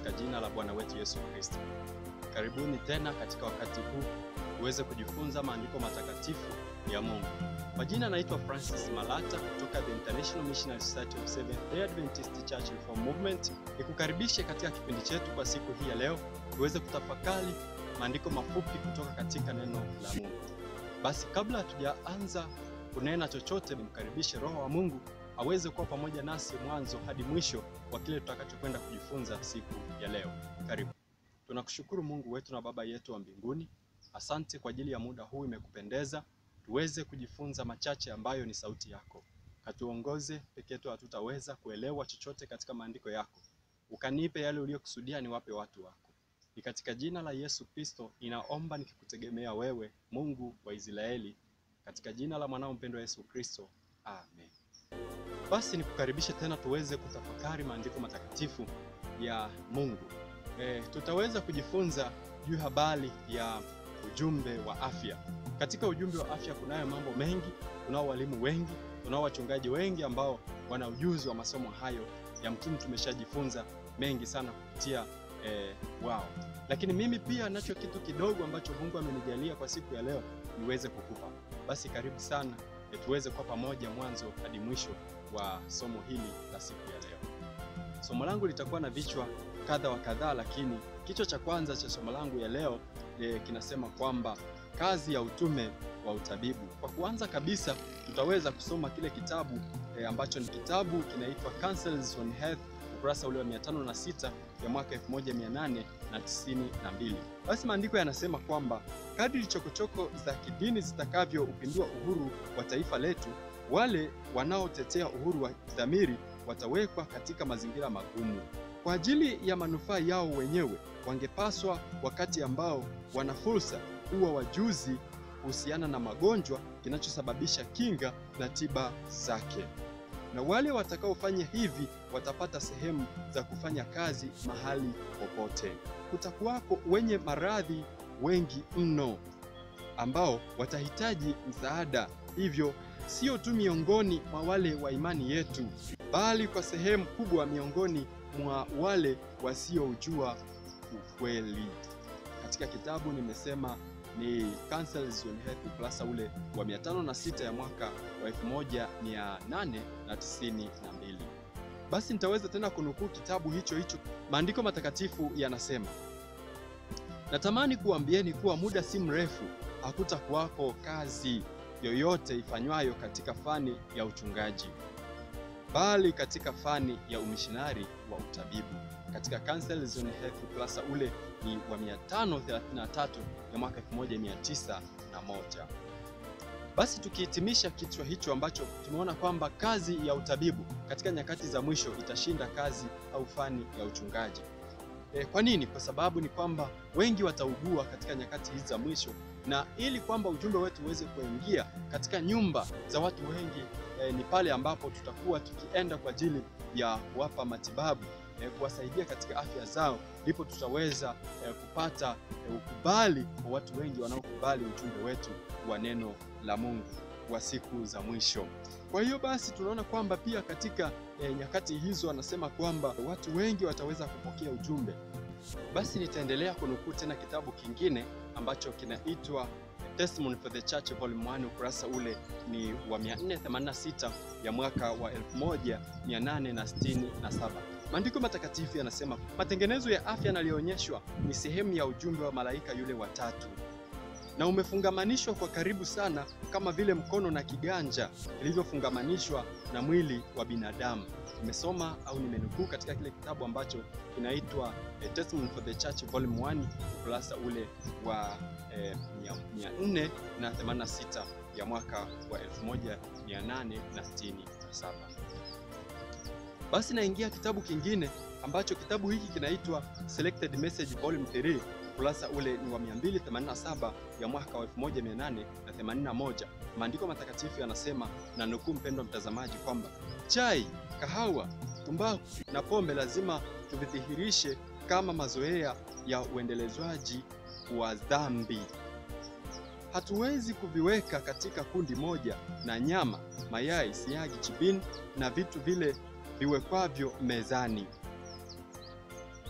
katika jina la Bwana wetu Yesu Kristo. Karibuni tena katika wakati huu uweze kujifunza maandiko matakatifu ya Mungu. Kwa jina naitwa Francis Malata kutoka The International Missionary Society of Seventh-day Adventist Church Reform Movement. Nikukaribishe katika kipindi chetu kwa siku hii ya leo tuweze kutafakari maandiko mafupi kutoka katika neno la Mungu. Basi kabla hatujaanza kunena chochote, nimkaribishe Roho wa Mungu aweze kuwa pamoja nasi mwanzo hadi mwisho wa kile tutakachokwenda kujifunza siku ya leo. Karibu. Tunakushukuru Mungu wetu na Baba yetu wa mbinguni, asante kwa ajili ya muda huu imekupendeza tuweze kujifunza machache ambayo ni sauti yako. Katuongoze, peke yetu hatutaweza kuelewa chochote katika maandiko yako. Ukanipe yale uliyokusudia niwape watu wako. Ni katika jina la Yesu Kristo ninaomba nikikutegemea wewe, Mungu wa Israeli, katika jina la mwanao mpendwa Yesu Kristo, amen. Basi nikukaribishe tena tuweze kutafakari maandiko matakatifu ya Mungu. E, tutaweza kujifunza juu habari ya ujumbe wa afya. Katika ujumbe wa afya kunayo mambo mengi, tunao walimu wengi, tunao wachungaji wengi ambao wana ujuzi wa masomo hayo. Yamkini tumeshajifunza mengi sana kupitia e, wao, lakini mimi pia nacho kitu kidogo ambacho Mungu amenijalia kwa siku ya leo niweze kukupa. Basi karibu sana e, tuweze kwa pamoja mwanzo hadi mwisho wa somo hili la siku ya leo. Somo langu litakuwa na vichwa kadha wa kadhaa, lakini kichwa cha kwanza cha somo langu ya leo e, kinasema kwamba kazi ya utume wa utabibu. Kwa kuanza kabisa, tutaweza kusoma kile kitabu e, ambacho ni kitabu kinaitwa Counsels on Health, ukurasa ule wa 506 ya mwaka 1892. Basi maandiko yanasema kwamba kadri chokochoko za kidini zitakavyoupindua uhuru wa taifa letu, wale wanaotetea uhuru wa dhamiri watawekwa katika mazingira magumu. Kwa ajili ya manufaa yao wenyewe, wangepaswa wakati ambao wana fursa kuwa wajuzi kuhusiana na magonjwa, kinachosababisha kinga na tiba zake. Na wale watakaofanya hivi watapata sehemu za kufanya kazi mahali popote. Kutakuwako wenye maradhi wengi mno ambao watahitaji msaada, hivyo sio tu miongoni mwa wale wa imani yetu, bali kwa sehemu kubwa miongoni mwa wale wasioujua ukweli. Katika kitabu nimesema ni Counsels on Health ukurasa ule wa 506 ya mwaka wa 1892. Basi nitaweza tena kunukuu kitabu hicho hicho. Maandiko matakatifu yanasema, natamani kuambieni kuwa muda si mrefu hakutakuwako kazi yoyote ifanywayo katika fani ya uchungaji, bali katika fani ya umishinari wa utabibu. Katika Counsels on Health ukurasa ule ni wa 533 ya mwaka 1901. Basi tukihitimisha kichwa hicho ambacho tumeona kwamba kazi ya utabibu katika nyakati za mwisho itashinda kazi au fani ya uchungaji. E, kwa nini? Kwa sababu ni kwamba wengi wataugua katika nyakati hizi za mwisho, na ili kwamba ujumbe wetu uweze kuingia katika nyumba za watu wengi e, ni pale ambapo tutakuwa tukienda kwa ajili ya kuwapa matibabu e, kuwasaidia katika afya zao, ndipo tutaweza e, kupata e, ukubali wa watu wengi wanaokubali ujumbe wetu wa neno la Mungu wa siku za mwisho. Kwa hiyo basi tunaona kwamba pia katika e, nyakati hizo anasema kwamba watu wengi wataweza kupokea ujumbe. Basi nitaendelea kunukuu tena kitabu kingine ambacho kinaitwa Testimony for the Church Volume 1 ukurasa ule ni wa 486 ya mwaka wa 1867. Maandiko matakatifu yanasema matengenezo ya afya yaliyoonyeshwa ni sehemu ya ujumbe wa malaika yule watatu na umefungamanishwa kwa karibu sana kama vile mkono na kiganja vilivyofungamanishwa na mwili wa binadamu. Nimesoma au nimenukuu katika kile kitabu ambacho kinaitwa eh, Testimony for the Church Volume 1 ukurasa ule wa eh, 486 ya mwaka wa 1867. Basi naingia kitabu kingine ambacho kitabu hiki kinaitwa Selected Message Volume 3 ukurasa ule ni wa 287 ya mwaka wa 1881. Maandiko matakatifu yanasema na nukuu, mpendwa mtazamaji, kwamba chai, kahawa, tumbaku na pombe lazima tuvidhihirishe kama mazoea ya uendelezwaji wa dhambi. Hatuwezi kuviweka katika kundi moja na nyama, mayai, siagi, jibini na vitu vile viwekwavyo mezani.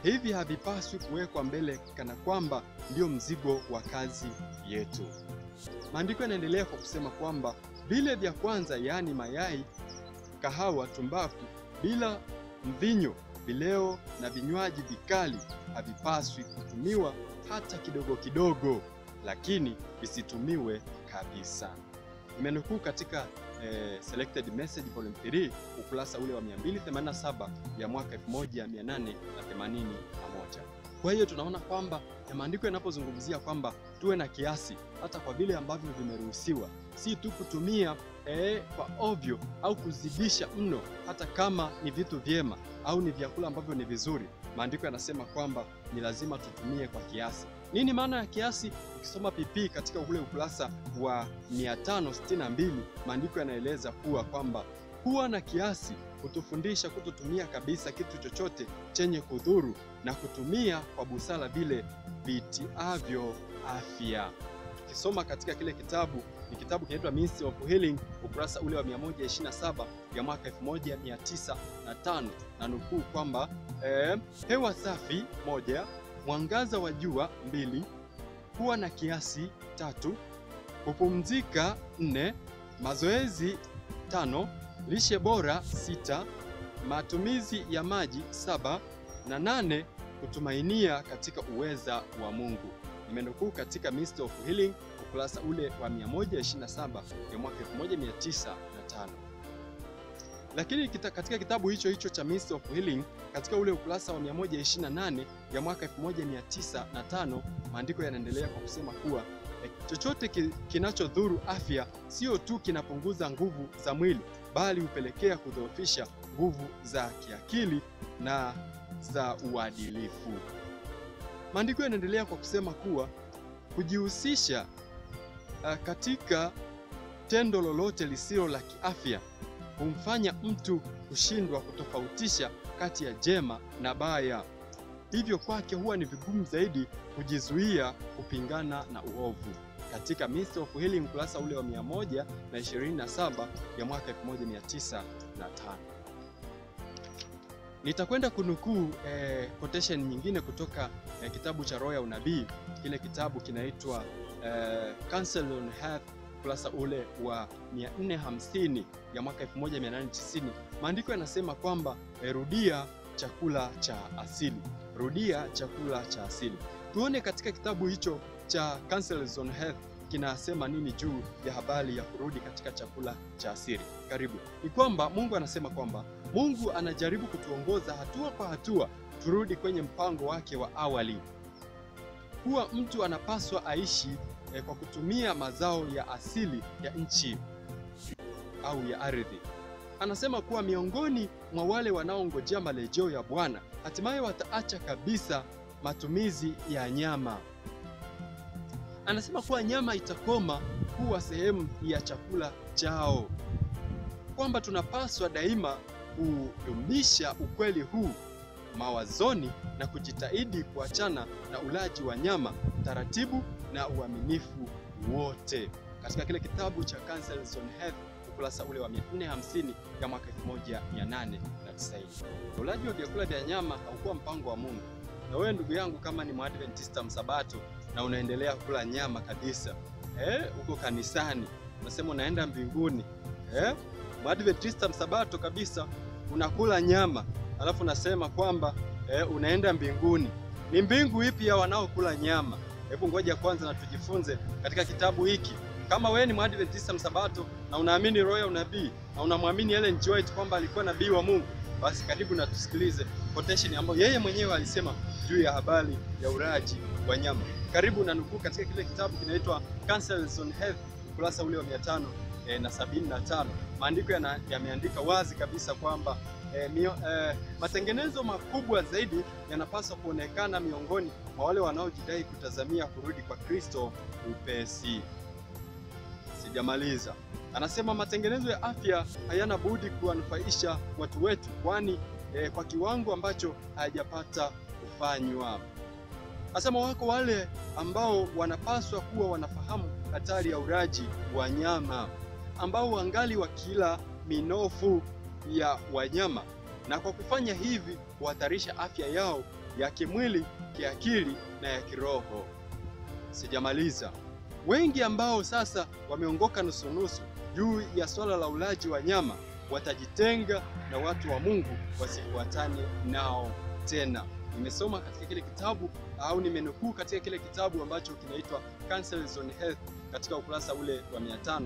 hivi havipaswi kuwekwa mbele kana kwamba ndio mzigo wa kazi yetu. Maandiko yanaendelea kwa kusema kwamba vile vya kwanza, yaani mayai, kahawa, tumbaku, bila mvinyo, vileo na vinywaji vikali havipaswi kutumiwa hata kidogo kidogo, lakini visitumiwe kabisa. Nimenukuu katika eh, Selected Message Volume 3 ukurasa ule wa 287 ya mwaka 1881. Kwa hiyo tunaona kwamba maandiko yanapozungumzia kwamba tuwe na kiasi hata kwa vile ambavyo vimeruhusiwa, si tu kutumia eh, kwa ovyo au kuzidisha mno, hata kama ni vitu vyema au ni vyakula ambavyo ni vizuri. Maandiko yanasema kwamba ni lazima tutumie kwa kiasi. Nini maana ya kiasi? Ukisoma PP katika ule ukurasa wa 562 maandiko yanaeleza kuwa kwamba kuwa na kiasi hutufundisha kutotumia kabisa kitu chochote chenye kudhuru na kutumia kwa busara vile vitiavyo afya. Tukisoma katika kile kitabu, ni kitabu kinaitwa Means of Healing, ukurasa ule wa 127 ya mwaka 1905 na nukuu kwamba eh, hewa safi moja, mwangaza wa jua mbili, kuwa na kiasi tatu, kupumzika nne, mazoezi tano, lishe bora sita, matumizi ya maji saba na nane, kutumainia katika uweza wa Mungu. Nimenukuu katika Mist of Healing ukurasa ule wa 127 ya mwaka 1905. Lakini kita, katika kitabu hicho hicho cha Mist of Healing katika ule ukurasa wa 128 ya mwaka 1905 maandiko yanaendelea kwa kusema kuwa eh, chochote ki, kinachodhuru afya sio tu kinapunguza nguvu za mwili bali hupelekea kudhoofisha nguvu za kiakili na za uadilifu. Maandiko yanaendelea kwa kusema kuwa kujihusisha uh, katika tendo lolote lisilo la kiafya humfanya mtu kushindwa kutofautisha kati ya jema na baya. Hivyo kwake huwa ni vigumu zaidi kujizuia kupingana na uovu. Katika Mist of Healing ukurasa ule wa 127 ya mwaka 1905. Nitakwenda kunukuu eh, quotation nyingine kutoka eh, kitabu cha Roho ya Unabii. Kile kitabu kinaitwa eh, Counsel on Health ukurasa ule wa 450 ya mwaka 1890. Maandiko yanasema kwamba eh, rudia chakula cha asili, rudia chakula cha asili. Tuone katika kitabu hicho cha Counsels on Health kinasema nini juu ya habari ya kurudi katika chakula cha asili. Karibu. Ni kwamba Mungu anasema kwamba Mungu anajaribu kutuongoza hatua kwa hatua turudi kwenye mpango wake wa awali, kuwa mtu anapaswa aishi eh, kwa kutumia mazao ya asili ya nchi au ya ardhi. Anasema kuwa miongoni mwa wale wanaongojea marejeo ya Bwana hatimaye wataacha kabisa matumizi ya nyama. Anasema kuwa nyama itakoma kuwa sehemu ya chakula chao, kwamba tunapaswa daima kudumisha ukweli huu mawazoni na kujitahidi kuachana na ulaji wa nyama taratibu na uaminifu wote. Katika kile kitabu cha Counsels on Health ukurasa ule wa 450 ya mwaka 1890. Ulaji wa vyakula vya nyama haukuwa mpango wa Mungu. Na wewe ndugu yangu, kama ni Mwadventista msabato na unaendelea kula nyama kabisa, eh, uko kanisani unasema unaenda mbinguni, eh, Mwadventista msabato kabisa unakula nyama alafu unasema kwamba eh, unaenda mbinguni. Ni mbingu ipi ya wanaokula nyama? Hebu ngoja kwanza na tujifunze katika kitabu hiki. Kama wewe ni Mwadventista msabato na unaamini roho ya unabii na unamwamini Ellen G. White kwamba alikuwa nabii wa Mungu, basi karibu na tusikilize quotation ambayo yeye mwenyewe alisema juu ya habari ya ulaji wa nyama. Karibu na nukuu katika kile kitabu kinaitwa Counsels on Health ukurasa ule wa 500 eh, na sabini na tano. Maandiko yameandika wazi kabisa kwamba eh, mio, eh, matengenezo makubwa zaidi yanapaswa kuonekana miongoni mwa wale wanaojidai kutazamia kurudi kwa Kristo upesi. Sijamaliza. Anasema matengenezo ya afya hayana budi kuwanufaisha watu wetu, kwani eh, kwa kiwango ambacho hayajapata kufanywa. Anasema wako wale ambao wanapaswa kuwa wanafahamu hatari ya ulaji wa nyama, ambao wangali wakila minofu ya wanyama na kwa kufanya hivi huhatarisha afya yao ya kimwili, kiakili na ya kiroho. Sijamaliza. Wengi ambao sasa wameongoka nusunusu juu ya swala la ulaji wa nyama watajitenga na watu wa Mungu, wasifuatane nao tena. Nimesoma katika kile kitabu au nimenukuu katika kile kitabu ambacho kinaitwa Counsels on Health katika ukurasa ule wa 575.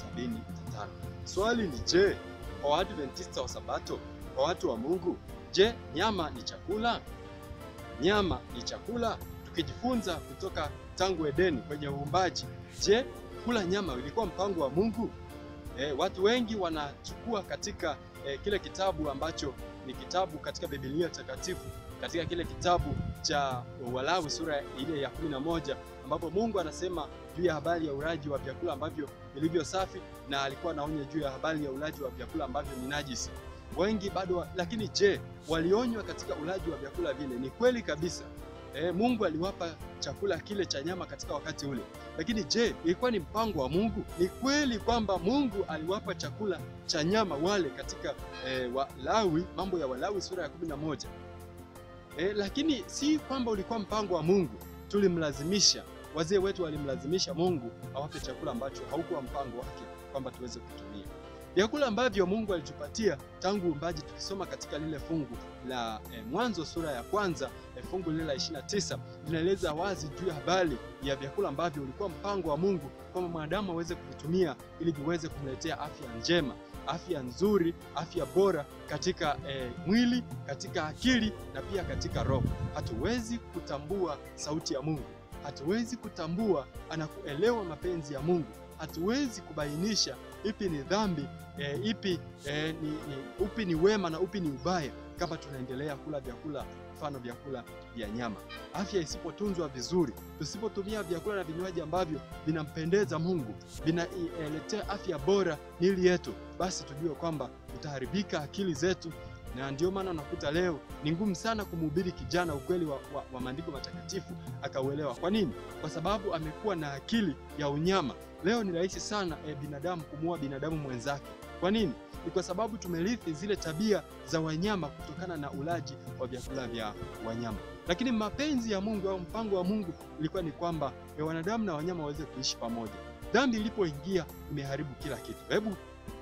Swali ni je, kwa Waadventista wa Sabato, kwa watu wa Mungu, je, nyama ni chakula? Nyama ni chakula? Tukijifunza kutoka tangu Edeni kwenye uumbaji, je, kula nyama ilikuwa mpango wa Mungu? E, watu wengi wanachukua katika e, kile kitabu ambacho ni kitabu katika Biblia takatifu katika kile kitabu cha Walawi sura ile ya kumi na moja ambapo Mungu anasema juu ya habari ya ulaji wa vyakula ambavyo vilivyo safi, na alikuwa anaonya juu ya habari ya ulaji wa vyakula ambavyo ni najisi. Wengi bado wa, lakini je, walionywa katika ulaji wa vyakula vile? Ni kweli kabisa. E, Mungu aliwapa chakula kile cha nyama katika wakati ule, lakini je, ilikuwa ni mpango wa Mungu? Ni kweli kwamba Mungu aliwapa chakula cha nyama wale katika e, Walawi, mambo ya Walawi sura ya kumi na moja. E, lakini si kwamba ulikuwa mpango wa Mungu, tulimlazimisha. Wazee wetu walimlazimisha Mungu awape chakula ambacho haukuwa mpango wake kwamba tuweze kutumia vyakula ambavyo Mungu alitupatia tangu uumbaji. Tukisoma katika lile fungu la e, Mwanzo sura ya kwanza e, fungu lile la 29 linaeleza wazi juu ya habari ya vyakula ambavyo ulikuwa mpango wa Mungu kwamba mwanadamu aweze kuvitumia ili viweze kumletea afya njema, afya nzuri, afya bora katika e, mwili, katika akili na pia katika roho. Hatuwezi kutambua sauti ya Mungu, hatuwezi kutambua anakuelewa mapenzi ya Mungu, hatuwezi kubainisha ipi ni dhambi e, ipi e, ni, ni, upi ni wema na upi ni ubaya kama tunaendelea kula vyakula mfano vyakula vya nyama. Afya isipotunzwa vizuri, tusipotumia vyakula na vinywaji ambavyo vinampendeza Mungu, vinailetea afya bora miili yetu, basi tujue kwamba tutaharibika akili zetu, na ndio maana unakuta leo ni ngumu sana kumhubiri kijana ukweli wa, wa, wa maandiko matakatifu akauelewa. Kwa nini? Kwa sababu amekuwa na akili ya unyama. Leo ni rahisi sana e, binadamu kumuua binadamu mwenzake. Kwa nini? Ni kwa sababu tumerithi zile tabia za wanyama kutokana na ulaji wa vyakula vya wanyama. Lakini mapenzi ya Mungu au mpango wa Mungu ilikuwa ni kwamba e, wanadamu na wanyama waweze kuishi pamoja. Dhambi ilipoingia imeharibu kila kitu. Hebu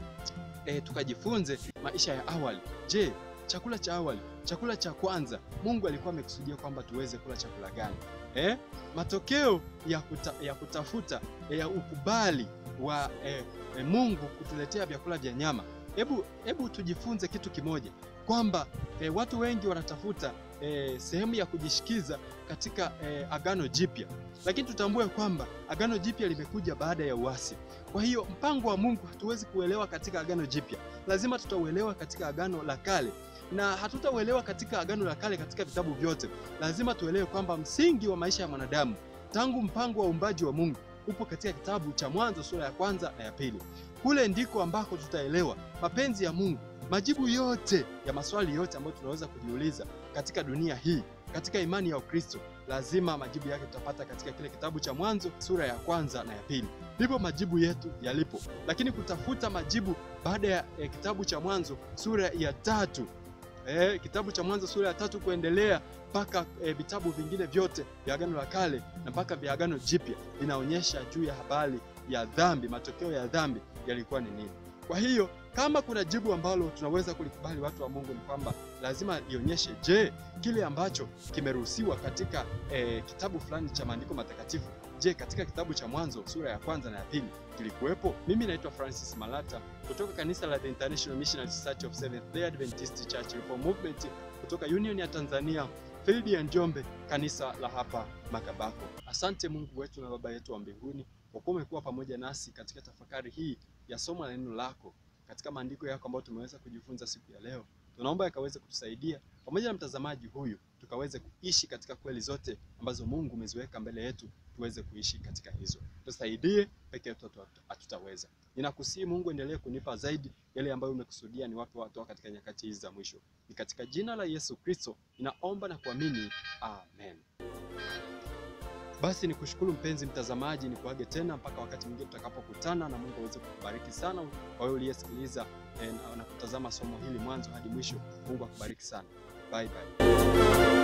e, tukajifunze maisha ya awali. Je, chakula cha awali, chakula cha kwanza, Mungu alikuwa amekusudia kwamba tuweze kula chakula gani? Eh, matokeo ya, kuta, ya kutafuta ya ukubali wa eh, eh, Mungu kutuletea vyakula vya nyama. Hebu hebu tujifunze kitu kimoja kwamba eh, watu wengi wanatafuta eh, sehemu ya kujishikiza katika eh, Agano Jipya, lakini tutambue kwamba Agano Jipya limekuja baada ya uasi. Kwa hiyo mpango wa Mungu hatuwezi kuelewa katika Agano Jipya, lazima tutauelewa katika Agano la Kale na hatutauelewa katika Agano la Kale katika vitabu vyote. Lazima tuelewe kwamba msingi wa maisha ya mwanadamu tangu mpango wa uumbaji wa Mungu upo katika kitabu cha Mwanzo sura ya kwanza na ya pili. Kule ndiko ambako tutaelewa mapenzi ya Mungu, majibu yote ya maswali yote ambayo tunaweza kujiuliza katika dunia hii, katika imani ya Ukristo. Lazima majibu yake tutapata katika kile kitabu cha Mwanzo sura ya kwanza na ya pili. Ndipo majibu yetu yalipo, lakini kutafuta majibu baada ya eh, kitabu cha Mwanzo sura ya tatu Eh, kitabu cha Mwanzo sura ya tatu kuendelea mpaka eh, vitabu vingine vyote vya Agano la Kale na mpaka vya Agano Jipya vinaonyesha juu ya habari ya dhambi, matokeo ya dhambi yalikuwa ni nini. Kwa hiyo kama kuna jibu ambalo tunaweza kulikubali watu wa Mungu ni kwamba lazima lionyeshe, je, kile ambacho kimeruhusiwa katika eh, kitabu fulani cha maandiko matakatifu, je, katika kitabu cha Mwanzo sura ya kwanza na ya pili kilikuwepo? Mimi naitwa Francis Malata kutoka kanisa la The International Missionary Society of Seventh-day Adventist Church Reform Movement kutoka Union ya Tanzania Field ya Njombe, kanisa la hapa Makambako. Asante Mungu wetu na Baba yetu wa mbinguni kwa kuwa umekuwa pamoja nasi katika tafakari hii ya somo la neno lako katika maandiko yako ambayo tumeweza kujifunza siku ya leo. Tunaomba yakaweze kutusaidia pamoja na mtazamaji huyu tukaweze kuishi katika kweli zote ambazo Mungu umeziweka mbele yetu, tuweze kuishi katika hizo. Tusaidie, peke yetu hatutaweza. Ninakusihi Mungu, endelee kunipa zaidi yale ambayo umekusudia ni wape watu katika nyakati hizi za mwisho. Ni katika jina la Yesu Kristo ninaomba na kuamini, amen. Basi nikushukuru mpenzi mtazamaji, nikuage tena mpaka wakati mwingine tutakapokutana, na Mungu aweze kukubariki sana kwa wewe uliyesikiliza eh, na kutazama somo hili mwanzo hadi mwisho. Mungu akubariki sana. Bye bye.